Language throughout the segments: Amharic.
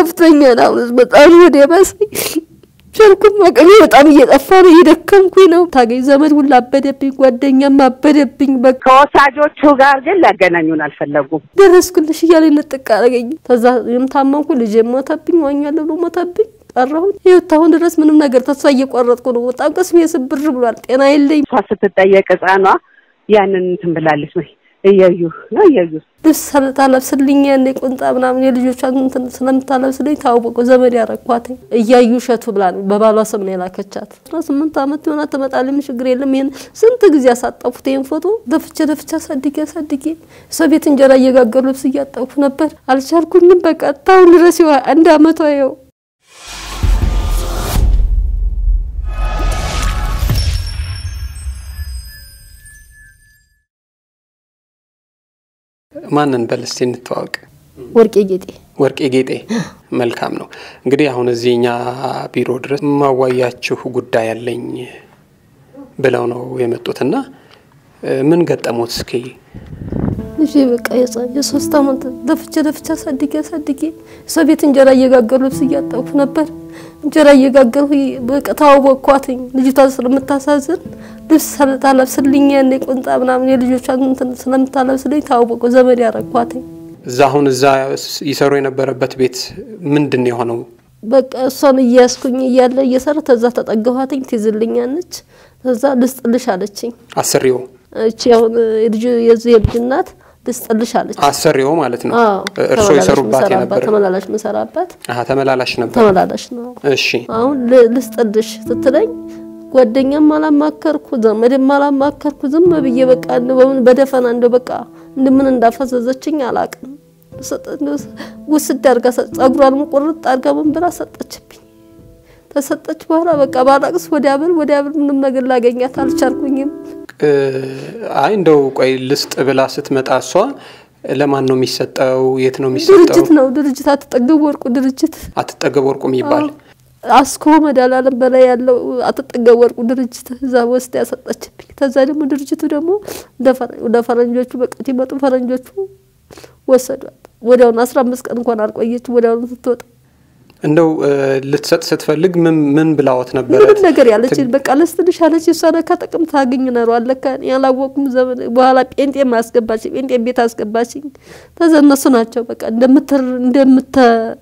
ከፍቶኛል። አሁን በጣም ወደ ባሰኝ ቻልኩም አቅሜ በጣም እየጠፋ ነው፣ እየደከምኩኝ ነው። ታገኝ ዘመድ ሁላ አበደብኝ፣ ጓደኛም አበደብኝ። በቃ ከወሳጆቹ ጋር ግን ሊያገናኙን አልፈለጉም። ደረስኩልሽ እያለ ነጥቅ አረገኝ። ከዛ የምታመምኩ ልጅ ሞተብኝ፣ ዋኛለሁ ብሎ ሞተብኝ። ቀረሁኝ ህይወት አሁን ድረስ ምንም ነገር ተስፋ እየቆረጥኩ ነው። በጣም ቅስሜ ስብር ብሏል። ጤና የለኝ። እሷ ስትጠየቅ ህፃኗ ያንን እንትን ብላለች ወይ እያዩ ነው እያዩ ልብስ ታለብስልኝ ያኔ ቁንጣ ምናምን የልጆቿን እንትን ስለምታለብስልኝ ታወቁ ዘመድ ያረኳትኝ እያዩ እሸቱ ብላ ነው በባሏ ስም ነው የላከቻት። አስራ ስምንት ዓመት የሆና ትመጣልኝ ችግር የለም። ይሄን ስንት ጊዜ ያሳጠፉት ይሄን ፎቶ ደፍቼ ደፍቼ አሳድጌ አሳድጌ ሰው ቤት እንጀራ እየጋገሩ ልብስ እያጠፉ ነበር። አልቻልኩኝም። በቃ ታሁን ድረስ ይዋ አንድ አመቷ ይኸው ማንን በል እስቲ እንተዋወቅ። ወርቄ ጌጤ ወርቄ ጌጤ መልካም ነው። እንግዲህ አሁን እዚህ እኛ ቢሮ ድረስ ማዋያችሁ ጉዳይ አለኝ ብለው ነው የመጡትና ምን ገጠሙት? እስኪ ልጄ በቃ የሶስት አመት ደፍቼ ደፍቼ አሳድጌ አሳድጌ ሰው ቤት እንጀራ እየጋገሩ ልብስ እያጠፉ ነበር። እንጀራ እየጋገርሁ በቃ ታወቅኳትኝ። ልጅቷ ስለምታሳዝን ልብስ ታለብስልኝ ያኔ ቁንጣ ምናምን የልጆቿን እንትን ስለምታለብስልኝ ታወቁ ዘመድ ያረኳትኝ። እዛ አሁን እዛ ይሰሩ የነበረበት ቤት ምንድን ነው የሆነው? በቃ እሷን እያያስኩኝ እያለ እየሰራ ተዛ ተጠገኋትኝ። ትይዝልኛለች። ተዛ ልስጥልሽ አለችኝ። አሰሪው እቺ አሁን የልጁ የዚህ የልጅ እናት ልስጥልሽ አለች። አሰሪው ማለት ነው። አዎ፣ እርሶ ተመላላሽ ይሰሩባት ምሰራባት፣ የነበረ ተመላላሽ ምሰራባት አሀ፣ ተመላላሽ ነበር። ተመላላሽ ነው። እሺ አሁን ል- ልስጥልሽ ስትለኝ ጓደኛም አላማከርኩ ዘመድም አላማከርኩ ዝም ብዬ በቃ እንደው በምን በደፈና እንደው በቃ እንደምን እንዳፈዘዘችኝ አላቅም። ውስድ አድርጋ ሰ- ጸጉሯን ቁርጥ አድርጋ ምን ብላ ሰጠችብኝ። ተሰጠች በኋላ በቃ ባላቅስ ወዲያ ብል ወዲያ ብል ምንም ነገር ላገኛት አልቻልኩኝም። እ፣ አይ እንደው ቆይ ልስጥ ብላ ስትመጣ እሷ ለማን ነው የሚሰጠው? የት ነው የሚሰጠው? ድርጅት ነው ድርጅት አትጠገቡ ወርቁ ድርጅት አትጠገብ ወርቁ የሚባል አስኮ መድኃኒዓለም በላይ ያለው አትጠገብ ወርቁ ድርጅት እዛ ወስዳ ያሰጠችብኝ። ከዛ ደግሞ ድርጅቱ ደግሞ ወደ ፈረ- ወደ ፈረንጆቹ በቀት ይመጡ ፈረንጆቹ ወሰዷት። ወዲያውኑ አስራ አምስት ቀን እንኳን አልቆየች። ወዲያውኑ ስትወጣ እንደው እ፣ ልትሰጥ ስትፈልግ ምን ምን ብላወት ነበረ? ምንም ነገር ያለችን በቃ ለስትንሽ አለች። እሷ ነካ ጥቅም ታገኝ ነሯል ለካ እኔ ያላወቅኩም ዘመን በኋላ ጴንጤ አስገባችኝ። ጴንጤ ቤት አስገባችኝ። ተዛ እነሱ ናቸው በቃ እንደምትር እንደምተ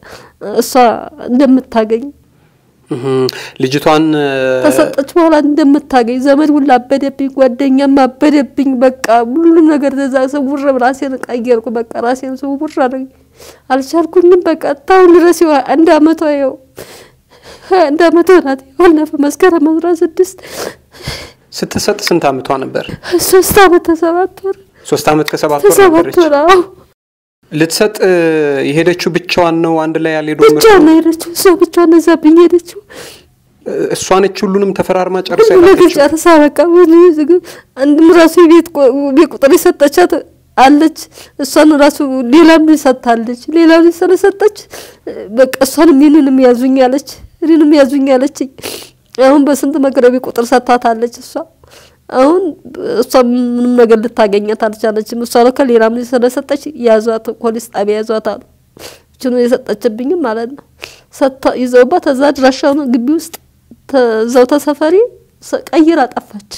እሷ እንደምታገኝ እህ፣ ልጅቷን እ፣ ተሰጠች በኋላ እንደምታገኝ ዘመድ ሁላ አበደብኝ፣ ጓደኛም አበደብኝ። በቃ ሁሉም ነገር ተዛ ስውር ራሴን ቀየርኩ። በቃ ራሴን ስውር አደረገኝ። አልቻልኩኝም። በቃ ታሁን ድረስ ይኸው አንድ አመቷ ይኸው አንድ አመቷ ናት። ባለፈው መስከረም አስራ ስድስት ስትሰጥ ስንት አመቷ ነበር? ሶስት አመት ተሰባት ወር ሶስት አመት ከሰባት ወር ተሰባት ነበረች። ወር አዎ። ልትሰጥ እ፣ የሄደችው ብቻዋን ነው? አንድ ላይ ያልሄዱ ብቻ ነው የሄደችው። እሷ ብቻ ነዛብኝ ሄደችው። እሷ ነች ሁሉንም ተፈራርማ ጨርሳ ሁሉ ነገር የላከችው? ጨርሳ በቃ ወደ ዝግ አንድም ራሱ የቤት ቆ- ቤት ቁጥር የሰጠቻት አለች። እሷን ራሱ ሌላም ልጅ ሰጥታለች። ሌላ ልጅ ስለሰጠች በቃ እሷንም ይህንንም ያዙኝ አለች፣ እኔንም ያዙኝ አለችኝ። አሁን በስንት መከራ ቤት ቁጥር ሰጥታታለች እሷ አሁን እሷ ምንም ነገር ልታገኛት አልቻለችም። እሷ ነው ከሌላም ልጅ ስለሰጠች ያዟት፣ ፖሊስ ጣቢያ ያዟት አሉ። እችኑ የሰጠችብኝም ማለት ነው ሰጥታ ይዘውባት እዛ አድራሻውን ግቢ ውስጥ ተዛው ተሰፈሪ ሰ- ቀይራ ጠፋች።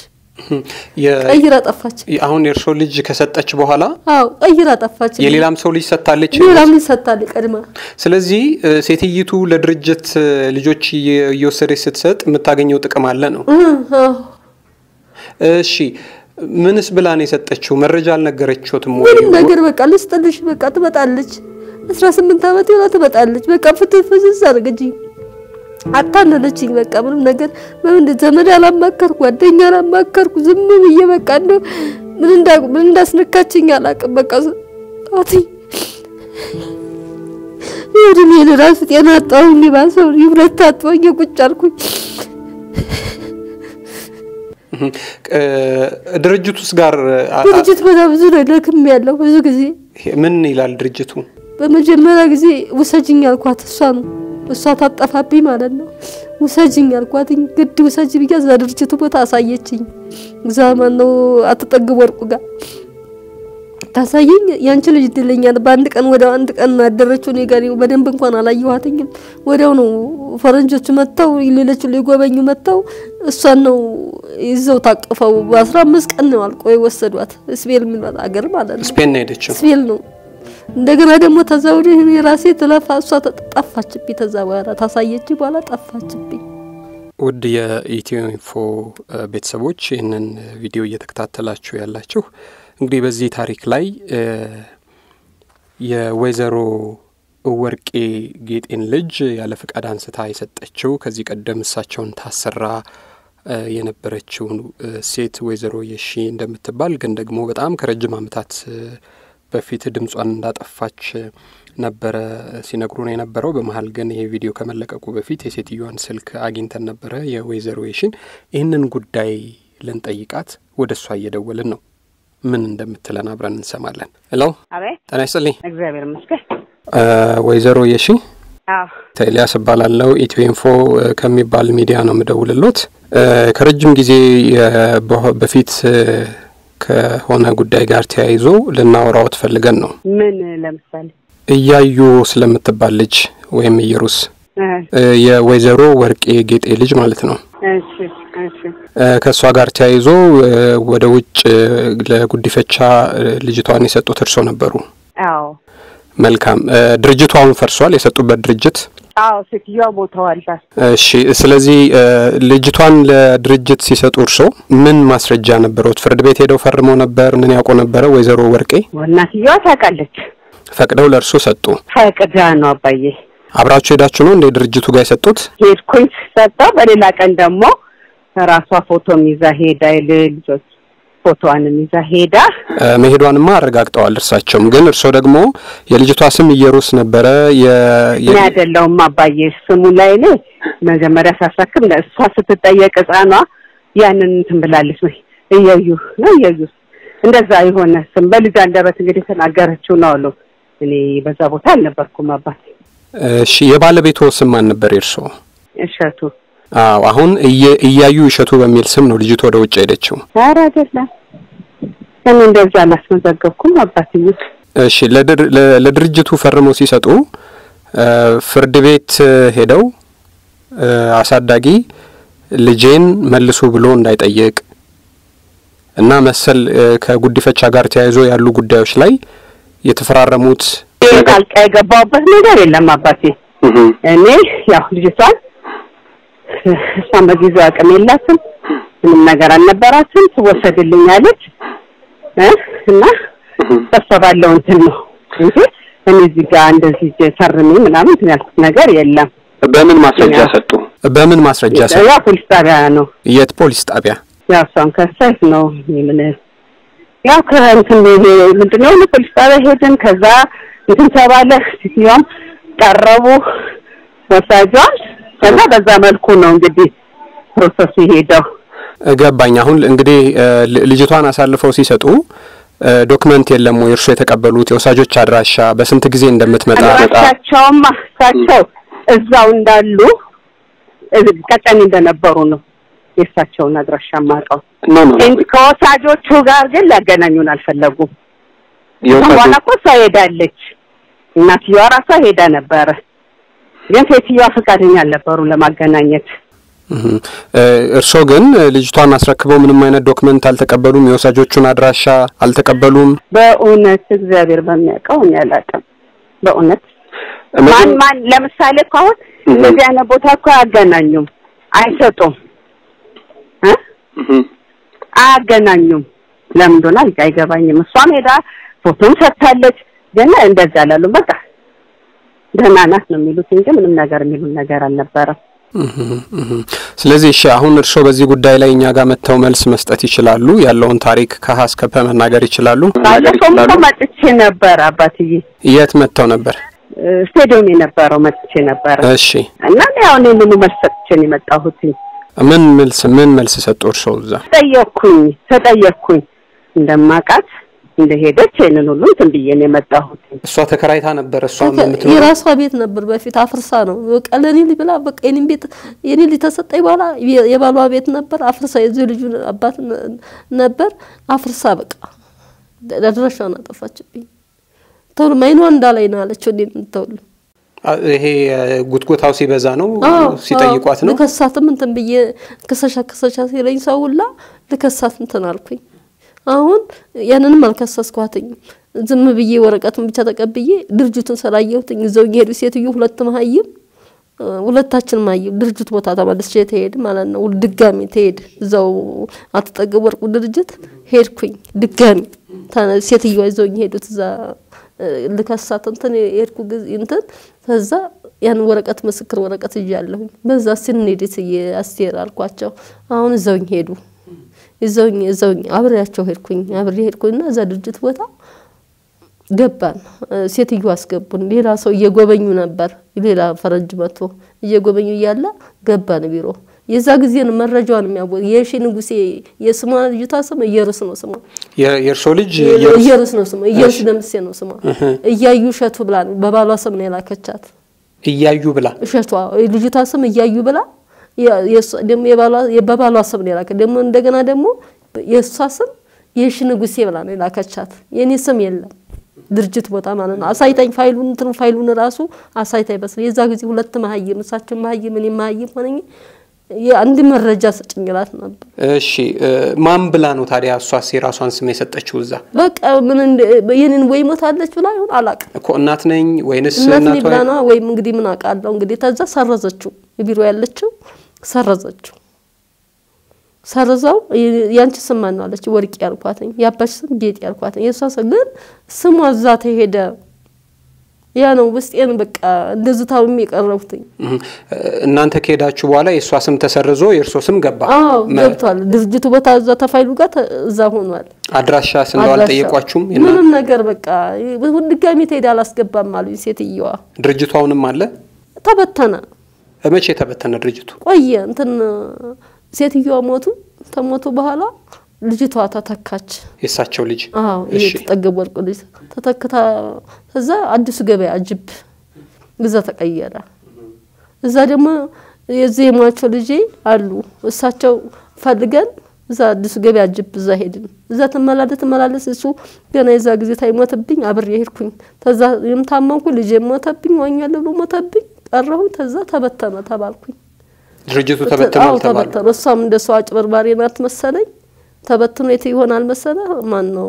የ- ቀይራ ጠፋች። አሁን የእርሶ ልጅ ከሰጠች በኋላ አዎ ቀይራ ጠፋች። የሌላም ሰው ልጅ ሰጥታለች። ሌላም ልጅ ሰጥታለች ቀድማ። ስለዚህ እ፣ ሴትይቱ ለድርጅት እ፣ ልጆች እየ- እየወሰደች ስትሰጥ የምታገኘው ጥቅም አለ ነው። እ፣ አዎ እሺ ምንስ ብላ ነው የሰጠችው? መረጃ አልነገረችዎትም ወይ? ምንም ነገር በቃ ልስጥልሽ በቃ ትመጣለች። አስራ ስምንት ዓመት ይሆና ትመጣለች። በቃ ፍትህ ፍዝዝ አድርገችኝ አታለለችኝ። በቃ ምንም ነገር በምን ዘመድ አላማከርኩ፣ ጓደኛ አላማከርኩ። ዝም ብዬ በቃ እንደው ምን እንዳ ምን እንዳስነካችኝ አላውቅም። በቃ አትኝ እድሜን ራሱ ጤና አጣሁኝ። ባሰው ሁለት አጥቦኝ ቁጭ አልኩኝ። እህ፣ እ፣ ድርጅት ውስጥ ጋር አ- አ- ድርጅት በጣም ብዙ ነው ደክም ያለው ብዙ ጊዜ ምን ይላል ድርጅቱ? በመጀመሪያ ጊዜ ውሰጅኝ አልኳት። እሷ ነው እሷ ታጠፋብኝ ማለት ነው። ውሰጅኝ አልኳት። ግድ ውሰጅ ብያ እዛ ድርጅቱ ቦታ አሳየችኝ። እዛ ማነው አትጠግብ ወርቁ ጋር ታሳየኝ ያንቺ ልጅ ይድለኛል። በአንድ ቀን ወደ አንድ ቀን ያደረችው እኔ ጋር በደንብ እንኳን አላየኋትኝም። ወዲያው ነው ፈረንጆቹ መጥተው ሌሎቹ ሊጎበኙ መጥተው እሷን ነው ይዘው ታቅፈው በአስራ አምስት ቀን ነው አልቆ የወሰዷት። ስፔል የሚሏት አገር ማለት ነው። ስፔን ነው ሄደችው። ስፔል ነው። እንደገና ደግሞ ተዛ ወዲህ እኔ ራሴ ትለፋ እሷ ጠፋችብኝ። ተዛ በኋላ ታሳየች በኋላ ጠፋችብኝ። ውድ የኢትዮ ኢንፎ ቤተሰቦች ይህንን ቪዲዮ እየተከታተላችሁ ያላችሁ እንግዲህ በዚህ ታሪክ ላይ የወይዘሮ ወርቄ ጌጤን ልጅ ያለ ፍቃድ አንስታ የሰጠችው ከዚህ ቀደም እሳቸውን ታሰራ የነበረችው ሴት ወይዘሮ የሺ እንደምትባል ግን ደግሞ በጣም ከረጅም ዓመታት በፊት ድምጿን እንዳጠፋች ነበረ ሲነግሩን የነበረው። በመሀል ግን ይሄ ቪዲዮ ከመለቀቁ በፊት የሴትዮዋን ስልክ አግኝተን ነበረ የወይዘሮ የሺን። ይህንን ጉዳይ ልንጠይቃት ወደ እሷ እየደወልን ነው። ምን እንደምትለን አብረን እንሰማለን። ሄሎ፣ አቤት። ጤና ይስጥልኝ እግዚአብሔር ይመስገን። ወይዘሮ የሺ አዎ፣ ኤልያስ እባላለሁ። ኢትዮ ኢንፎ ከሚባል ሚዲያ ነው የምደውልሎት። ከረጅም ጊዜ በፊት ከሆነ ጉዳይ ጋር ተያይዞ ልናወራዎት ፈልገን ነው። ምን ለምሳሌ እያዩ ስለምትባል ልጅ ወይም ኢየሩስ የወይዘሮ ወርቄ ጌጤ ልጅ ማለት ነው። እሺ፣ እሺ፣ ከእሷ ጋር ተያይዞ ወደ ውጭ ለጉዲፈቻ ልጅቷን የሰጡት እርሶ ነበሩ። አዎ፣ መልካም። ድርጅቱ አሁን ፈርሷል፣ የሰጡበት ድርጅት። አዎ፣ ሴትዮዋ ሞተዋል። እሺ። ስለዚህ ልጅቷን ለድርጅት ሲሰጡ እርሶ ምን ማስረጃ ነበረዎት? ፍርድ ቤት ሄደው ፈርመው ነበር? ምን ያውቁ ነበረ? ወይዘሮ ወርቄ እናትየዋ ታውቃለች። ፈቅደው ለእርሶ ሰጡ? ፈቅዳ ነው አባዬ። አብራችሁ ሄዳችሁ ነው እንደ ድርጅቱ ጋር የሰጡት? ሄድኩኝ ሰጠው። በሌላ ቀን ደግሞ ራሷ ፎቶም ይዛ ሄዳ ልጆች ፎቶዋንም ይዛ ሄዳ መሄዷንማ አረጋግጠዋል እርሳቸውም። ግን እርስዎ ደግሞ የልጅቷ ስም ኢየሩስ ነበረ። እኔ አይደለሁም አባዬ ስሙ ላይ እኔ መጀመሪያ ሳሳክም እሷ ስትጠየቅ ሕፃኗ ያንን እንትን ብላለች ወይ እየዩ ነው እየዩ እንደዛ የሆነ ስም በልጅ አንደበት እንግዲህ የተናገረችው ነው አሉ። እኔ በዛ ቦታ አልነበርኩም አባቴ። እሺ የባለቤቶ ስም ማን ነበር የእርስዎ? እሸቱ አዎ አሁን እያዩ እሸቱ በሚል ስም ነው ልጅቱ ወደ ውጭ ሄደችው። ኧረ አይደለም እኔ እንደዛ አላስመዘገብኩም አባትዬ። እሺ ለድርጅቱ ፈርመው ሲሰጡ ፍርድ ቤት ሄደው አሳዳጊ ልጄን መልሱ ብሎ እንዳይጠይቅ እና መሰል ከጉዲፈቻ ጋር ተያይዞ ያሉ ጉዳዮች ላይ የተፈራረሙት ጣልቃ የገባሁበት ነገር የለም አባቴ። እኔ ያው ልጅቷን እሷን በጊዜው አቅም የላትም ምንም ነገር አልነበራትም። ትወሰድልኛለች እና በሷ ባለው እንትን ነው እንጂ እኔ እዚህ ጋር እንደዚህ ፈርሜ ምናምን እንትን ያልኩት ነገር የለም። በምን ማስረጃ ሰጡ? በምን ማስረጃ ሰጡ? ያው ፖሊስ ጣቢያ ነው። የት ፖሊስ ጣቢያ? ያው እሷን ከሳይት ነው ምን ያው ከእንትን ምንድን ነው ፖሊስ ጣቢያ ሄድን። ከዛ እንትን ተባለ። ሴትዮዋም ቀረቡ ወሳጇን። ከዛ በዛ መልኩ ነው እንግዲህ ፕሮሰሱ ሄደው ገባኝ። አሁን እንግዲህ ልጅቷን አሳልፈው ሲሰጡ ዶክመንት የለም ወይ? እርሱ የተቀበሉት የወሳጆች አድራሻ በስንት ጊዜ እንደምትመጣ አድራሻቸውማ እሳቸው እዛው እንዳሉ ቀጨኔ እንደነበሩ ነው የእሳቸውን አድራሻ ማውቀው እንጂ ከወሳጆቹ ጋር ግን ሊያገናኙን አልፈለጉም። በኋላ እኮ እሷ ሄዳለች፣ እናትየዋ ራሷ ሄዳ ነበረ። ግን ሴትዮዋ ፈቃደኛ አልነበሩ ለማገናኘት። እርስዎ ግን ልጅቷን አስረክበው ምንም አይነት ዶክመንት አልተቀበሉም? የወሳጆቹን አድራሻ አልተቀበሉም? በእውነት እግዚአብሔር በሚያውቀው እኔ አላውቅም። በእውነት ማን ማን ለምሳሌ እኮ አሁን እንደዚህ አይነት ቦታ እኮ አያገናኙም፣ አይሰጡም፣ አያገናኙም። ለምን እንደሆነ አይገባኝም። እሷም ሄዳ ፎቶም ሰጥታለች፣ ግን እንደዚህ አላሉ። በቃ ደህና ናት ነው የሚሉት እንጂ ምንም ነገር የሚሉን ነገር አልነበረም። ስለዚህ እሺ፣ አሁን እርስዎ በዚህ ጉዳይ ላይ እኛ ጋር መጥተው መልስ መስጠት ይችላሉ? ያለውን ታሪክ ከሀ እስከ ፐ መናገር ይችላሉ? ባለፈውም እኮ መጥቼ ነበር አባትዬ። የት መጥተው ነበር? ስቴዲየም የነበረው መጥቼ ነበረ እሺ። እና ያው እኔ ምኑ መልስ ሰጥቼ ነው የመጣሁት። ምን መልስ ምን መልስ ሰጡ እርስዎ እዛ? ተጠየቅኩኝ ተጠየቅኩኝ እንደማውቃት እንደሄደች ይህንን ሁሉ እንትን ብዬ ነው የመጣሁት። እሷ ተከራይታ ነበር። እሷ የራሷ ቤት ነበር በፊት አፍርሳ ነው በቃ ለኔ ልጅ ብላ በቃ የኔን ቤት የኔ ልጅ ተሰጠኝ በኋላ የባሏ ቤት ነበር አፍርሳ የዚህ ልጁ አባት ነበር አፍርሳ በቃ አድራሻውን አጠፋችብኝ። ተውሉ ማይኗ እንዳላይ ነው አለችው። እንዴት ተውሉ ይሄ ጉትጎታው ሲበዛ ነው ሲጠይቋት ነው። ልከሳትም እንትን ብዬ ክሰሻ ክሰሻ ሲለኝ ሰው ሁላ ልከሳት እንትን አልኩኝ። አሁን ያንንም አልከሰስኳትኝም። ዝም ብዬ ወረቀቱን ብቻ ተቀብዬ ድርጅቱን ስላየሁትኝ እዛው የሄዱ ሴትዮ ሁለት መሀይም ሁለታችን ማየው ድርጅት ቦታ ተመልሼ ትሄድ ማለት ነው። ድጋሚ ትሄድ እዛው አትጠገብ ወርቁ ድርጅት ሄድኩኝ። ድጋሚ ሴትዮዋ ይዘውኝ ሄዱት እዛ ልከሳት እንትን የሄድኩ ጊዜ እንትን ከዛ ያን ወረቀት ምስክር ወረቀት እያለሁኝ በዛ ስንሄድት አስቴር አልኳቸው። አሁን እዛውኝ ሄዱ። እዛውኝ እዛውኝ አብሬያቸው ሄድኩኝ። አብሬ ሄድኩኝና እዛ ድርጅት ቦታ ገባን። ሴትዮ አስገቡን። ሌላ ሰው እየጎበኙ ነበር። ሌላ ፈረንጅ መጥቶ እየጎበኙ እያለ ገባን ቢሮ። የዛ ጊዜ ነው መረጃዋን የሚያቦ የሺ ንጉሴ የስሟ ልጅቷ ስም እየሩስ ነው ስሟ። የእርሶ ልጅ እየሩስ ነው ስሟ። እየሩስ ደምሴ ነው ስሟ። እያዩ እሸቱ ብላ ነው በባሏ ስም ነው የላከቻት። እያዩ ብላ እሸቷ ልጅቷ ስም እያዩ ብላ ደግሞ በባሏ ስም ነው የላከ ደግሞ እንደገና ደግሞ የእሷ ስም የሺ ንጉሴ ብላ ነው የላከቻት። የኔ ስም የለም ድርጅት ቦታ ማለት ነው። አሳይታኝ ፋይሉን እንትን ፋይሉን ራሱ አሳይታኝ በስ የዛ ጊዜ ሁለት መሀይም እሳቸው መሀይም እኔ መሀይም ሆነኝ አንድ መረጃ ስጭኝላት ነበር። እሺ ማን ብላ ነው ታዲያ እሷስ የራሷን ስም የሰጠችው? እዛ በቃ ምን የኔን ወይ ሞታለች ብላ ይሆን አላውቅም። እኮ እናት ነኝ ወይንስ እናት ነኝ ብላ ነው ወይም እንግዲህ ምን አውቃለሁ። እንግዲህ ተዛ ሰረዘችው፣ ቢሮ ያለችው ሰረዘችው። ሰርዛው ያንቺ ስም ማን ነው አለች። ወርቅ ያልኳትኝ፣ የአባሽ ስም ጌጥ ያልኳትኝ። የእሷ ስም ግን ስሟ እዛ ተሄደ። ያ ነው ውስጤን በቃ እንደዚህ ታውም የቀረብኩትኝ። እናንተ ከሄዳችሁ በኋላ የእሷ ስም ተሰርዞ የእርሶ ስም ገባ? አዎ ገብቷል። ድርጅቱ ቦታ እዛ ተፋይሉ ጋር እዛ ሆኗል። አድራሻ ስንለው አልጠየቋችሁም? ምንም ነገር በቃ ድጋሚ ትሄድ አላስገባም አሉኝ ሴትየዋ። ድርጅቱ አሁንም አለ? ተበተነ። መቼ ተበተነ ድርጅቱ? ቆየ እንትን ሴትዮዋ ሞቱ። ተሞቱ በኋላ ልጅቷ ተተካች። የእሳቸው ልጅ አዎ ይሄ ተጠገብ ወርቁ ልጅ ተተክታ እዛ አዲሱ ገበያ ጅብ እዛ ተቀየረ። እዛ ደግሞ የዚህ የሟቸው ልጄ አሉ እሳቸው ፈልገን እዛ አዲሱ ገበያ ጅብ እዛ ሄድን። እዛ ትመላለስ ትመላለስ እሱ ገና የዛ ጊዜ ታይሞትብኝ አብሬ ሄድኩኝ። ተዛ የምታመንኩ ልጄ ሞተብኝ፣ ዋኛለሁ ብሎ ሞተብኝ፣ ቀረሁኝ። ተዛ ተበተነ ተባልኩኝ። ድርጅቱ ተበትኗል ተባሉ። ተበተነ። እሷም እንደ ሰው አጭበርባሪ ናት መሰለኝ። ተበትኖ የት ይሆናል መሰለ? ማን ነው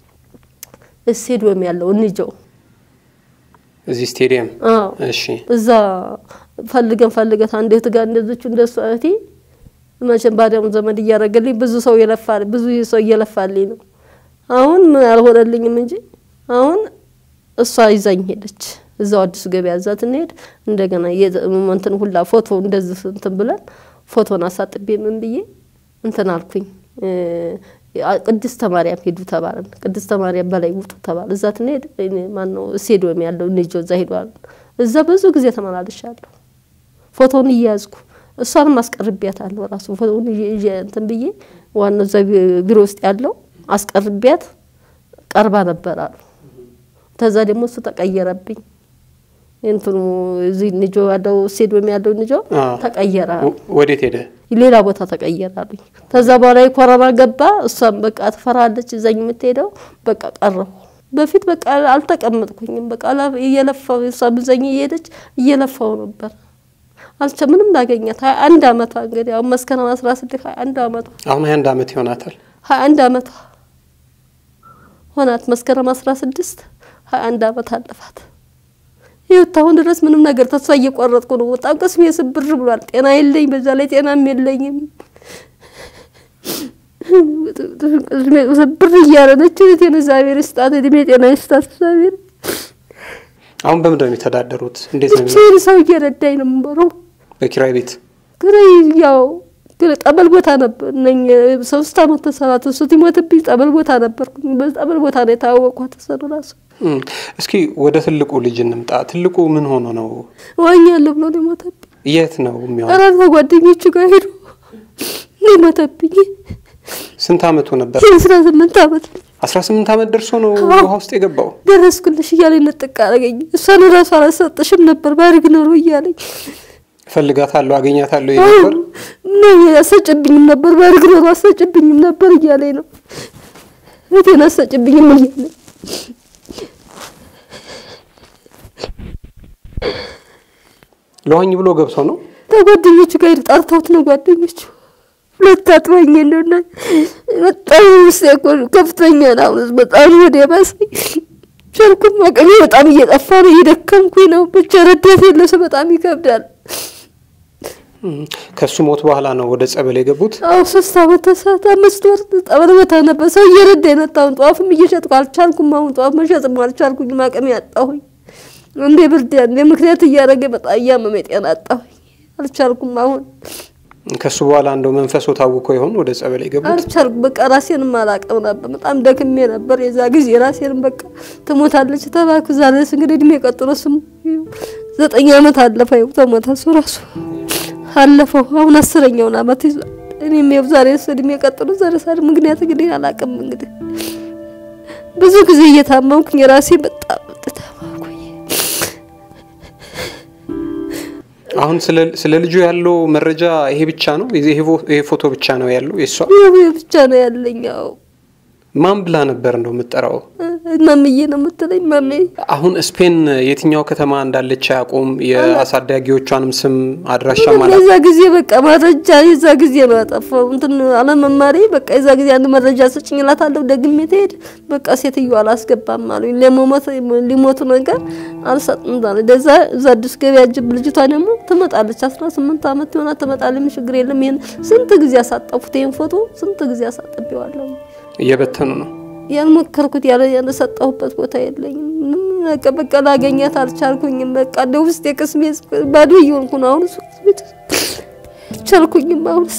ስቴዲየም ያለው እንጀው እዚህ ስቴዲየም። አዎ እሺ እዛ ፈልገን ፈልገት አንድ እህት ጋር እንደዚች እንደሱ እህቴ መቼም ባዲያም ዘመድ እያደረገልኝ ብዙ ሰው የለፋል ብዙ ሰው እየለፋልኝ ነው። አሁን ምን አልሆነልኝም እንጂ አሁን እሷ ይዛኝ ሄደች። እዛው አዲሱ ገበያ እዛ ትንሄድ እንደገና እንትን ሁላ ፎቶ እንደዚህ እንትን ብለን ፎቶን አሳጥቤ ምን ብዬ እንትን አልኩኝ። ቅድስተ ማርያም ሄዱ ተባለን። ቅድስተ ማርያም በላይ ውጡ ተባለ። እዛ ትንሄድ ማን ነው ስቴዲየም ያለው እንጆ እዛ ሄዷል። እዛ ብዙ ጊዜ ተመላልሻለሁ። ፎቶውን እያያዝኩ እሷንም አስቀርቢያታለሁ። ራሱ ፎቶውን ይዤ እንትን ብዬ ዋናው እዛ ቢሮ ውስጥ ያለው አስቀርቢያት ቀርባ ነበር አሉ። ተዛ ደግሞ እሱ ተቀየረብኝ። እንትኑ እዚህ ንጆ ያለው ስቴዲየም ያለው ንጆ ተቀየረ። ወዴት ሄደ? ሌላ ቦታ ተቀየረ አሉኝ። ተዛ በኋላ የኮረና ገባ። እሷም በቃ ትፈራለች እዛኝ የምትሄደው በቃ ቀረሁ። በፊት በቃ አልተቀመጥኩኝም። በቃ እየለፋው እሷም እዛኝ እየሄደች እየለፋው ነበር። አልቸ ምንም ላገኛት ሀያ አንድ አመቷ እንግዲህ አሁን መስከረም አስራ ስድስት ሀያ አንድ አመቷ አሁን ሀያ አንድ አመት ይሆናታል። ሀያ አንድ አመቷ ሆናት መስከረም አስራ ስድስት ሀያ አንድ አመት አለፋት። ይኸው አሁን ድረስ ምንም ነገር ተስፋ እየቆረጥኩ ነው። በጣም ቅስሜ ስብር ብሏል። ጤና የለኝ፣ በዛ ላይ ጤናም የለኝም። ቅስሜ ስብር እያለ ነች። እህቴን እግዚአብሔር ይስጣት፣ እድሜ ጤና ይስጣት እግዚአብሔር። አሁን በምንድን ነው የሚተዳደሩት? እንዴት ነው? ብቻዬን ሰው እየረዳኝ ነው የምኖረው። በኪራይ ቤት ግረይ ያው ግን ጠበል ቦታ ነበር ነኝ ሶስት አመት ተሰራት እሱ ሲሞትብኝ ጠበል ቦታ ነበርኩኝ። በጠበል ቦታ ነው የታወቅኳት እሱ ራሱ እስኪ ወደ ትልቁ ልጅ እንምጣ። ትልቁ ምን ሆኖ ነው? ዋኛለሁ ብሎ ነው የሞተብኝ። የት ነው የሚሆነው? ኧረ ከጓደኞቹ ጋር ሄዶ ነው የሞተብኝ። ስንት አመቱ ነበር? የአስራ ስምንት አመት አስራ ስምንት አመት ደርሶ ነው ውሃ ውስጥ የገባው። ደረስኩልሽ እያለኝ ነጥቅ አደረገኝ። እሷን ራሱ አላሰጥሽም ነበር ባድርግ ኖሮ እያለኝ እፈልጋታለሁ አገኛታለሁ ይል ነበር። ነው አሰጭብኝም ነበር ባድርግ ኖሮ አሰጭብኝም ነበር እያለኝ ነው እህቴን አሰጭብኝም እያለ ለዋኝ ብሎ ገብቶ ነው ከጓደኞቹ ጋር ጠርተውት ነው ጓደኞቹ ሁለት አጥበኝ እንደሆነ በጣም ውስጥ ከፍተኛ ነው። አሁን በጣም ወደ ባሰኝ ቻልኩም አቅሜ በጣም እየጠፋ ነው፣ እየደከምኩኝ ነው። ብቻ ረዳት የለ ሰው በጣም ይከብዳል። ከሱ ሞት በኋላ ነው ወደ ጸበል የገቡት። አዎ ሶስት አመት ተሳት አምስት ወር ጠበል ቦታ ነበር። ሰው እየረዳ የመጣውን ጠዋፍም እየሸጥኩ አልቻልኩም። አሁን ጠዋፍ መሸጥም አልቻልኩኝም። አቅሜ አጣሁኝ። እንደ ብርድ እንደ ምክንያት እያደረገ በጣም እያመመኝ ጤና አጣሁኝ። አልቻልኩም አሁን ከሱ በኋላ እንደው መንፈሱ ታውቆ ይሆን ወደ ጸበል የገቡት? አልቻልኩም። በቃ ራሴንም አላውቅም ነበር። በጣም ደክሜ ነበር የዛ ጊዜ ራሴንም በቃ ትሞታለች ተባልኩ። ዛሬስ እንግዲህ እድሜ ቀጥሎ ስም ዘጠኝ አመት አለፈ። ይኸው ተሞተ እሱ ራሱ አለፈው። አሁን አስረኛውን አመት ይዟል። እኔም ይኸው ዛሬስ እድሜ ቀጥሎ ዛሬ ሳድ ምክንያት እንግዲህ አላውቅም። እንግዲህ ብዙ ጊዜ እየታመምኩኝ ራሴ በጣም ተታመምኩኝ። አሁን ስለ ልጁ ያለው መረጃ ይሄ ብቻ ነው? ይሄ ፎቶ ብቻ ነው ያለው? የሷ ይሄ ብቻ ነው ያለኝ። አዎ ማን ብላ ነበር እንደው የምጠራው? ማምዬ ነው የምትለኝ። ማሜ አሁን ስፔን የትኛው ከተማ እንዳለች አያውቁም። የአሳዳጊዎቿንም ስም አድራሻ ማለት የዛ ጊዜ በቃ መረጃ የዛ ጊዜ ነው ያጠፋው። እንትን አለመማሪ በቃ የዛ ጊዜ አንድ መረጃ ስጭኝ እላታለሁ። ደግሜ ትሄድ በቃ ሴትዮ አላስገባም አሉኝ። ለመሞት ሊሞቱ ነገር አልሰጥም አለ። ደዛ እዛ አዲስ ገበያ ጅብ ልጅቷ ደግሞ ትመጣለች። አስራ ስምንት አመት የሆና ትመጣለች። ምን ችግር የለም። ይሄን ስንት ጊዜ አሳጠፉት። ይሄን ፎቶ ስንት ጊዜ አሳጥቤዋለሁ። እየበተኑ ነው ያልሞከርኩት ያለ ያነሰጣሁበት ቦታ የለኝም። ምንም በቃ በቃ ላገኛት አልቻልኩኝም። በቃ እንደ ውስጥ የቅስሜ ባዶ እየሆንኩ ነው። አሁን ቤት አልቻልኩኝም። አሁንስ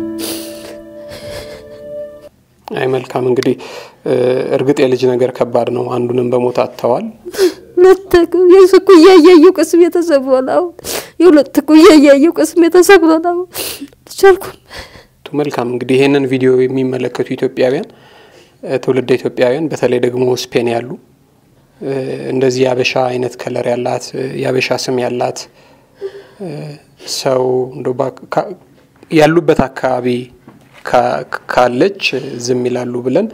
አይ መልካም እንግዲህ እርግጥ የልጅ ነገር ከባድ ነው። አንዱንም በሞት አጥተዋል። ሁለት ኩያ እያየሁ ቅስሜ ተሰብሯል። አሁን የሁለት ኩያ እያየሁ ቅስሜ ተሰብሯል። አሁን አልቻልኩም። መልካም እንግዲህ ይሄንን ቪዲዮ የሚመለከቱ ኢትዮጵያውያን ትውልደ ኢትዮጵያውያን በተለይ ደግሞ ስፔን ያሉ እንደዚህ የአበሻ አይነት ከለር ያላት የአበሻ ስም ያላት ሰው እንደው ያሉበት አካባቢ ካለች ዝም ይላሉ ብለን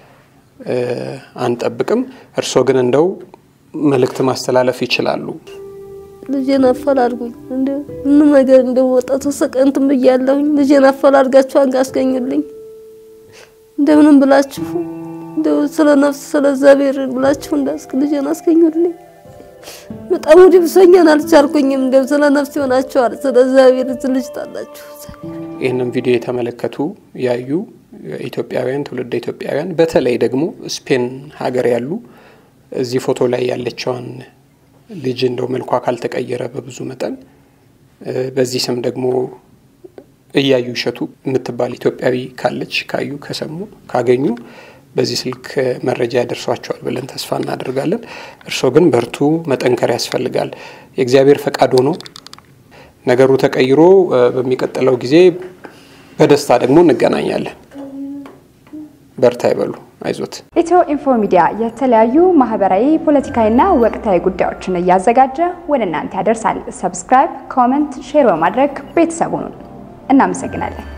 አንጠብቅም። እርስዎ ግን እንደው መልእክት ማስተላለፍ ይችላሉ። ልጄን አፈላልጉኝ። እንደ ምንም ነገር እንደወጣ ተሰቀንትም ብያለሁኝ። ልጄን አፈላልጋችሁ አንጋ አስገኙልኝ። እንደምንም ብላችሁ እንደው ስለ ነፍስ ስለ እግዚአብሔር ብላችሁ እንዳስክ ልጄን አስገኙልኝ። በጣም ወደ ብሶኛን አልቻልኩኝም። እንደው ስለ ነፍስ ይሆናችኋል። ስለ እግዚአብሔር ልጅ ታላችሁ። ይህንን ቪዲዮ የተመለከቱ ያዩ ኢትዮጵያውያን ትውልደ ኢትዮጵያውያን በተለይ ደግሞ ስፔን ሀገር ያሉ እዚህ ፎቶ ላይ ያለችዋን ልጅ እንደው መልኳ ካልተቀየረ በብዙ መጠን በዚህ ስም ደግሞ እያዩ እሸቱ የምትባል ኢትዮጵያዊ ካለች ካዩ ከሰሙ ካገኙ በዚህ ስልክ መረጃ ያደርሷቸዋል ብለን ተስፋ እናደርጋለን። እርስዎ ግን በርቱ፣ መጠንከር ያስፈልጋል። የእግዚአብሔር ፈቃድ ሆኖ ነገሩ ተቀይሮ በሚቀጥለው ጊዜ በደስታ ደግሞ እንገናኛለን። በርታ ይበሉ፣ አይዞት። ኢትዮ ኢንፎ ሚዲያ የተለያዩ ማህበራዊ፣ ፖለቲካዊና ወቅታዊ ጉዳዮችን እያዘጋጀ ወደ እናንተ ያደርሳል። ሰብስክራይብ፣ ኮመንት፣ ሼር በማድረግ ቤተሰቡን እናመሰግናለን።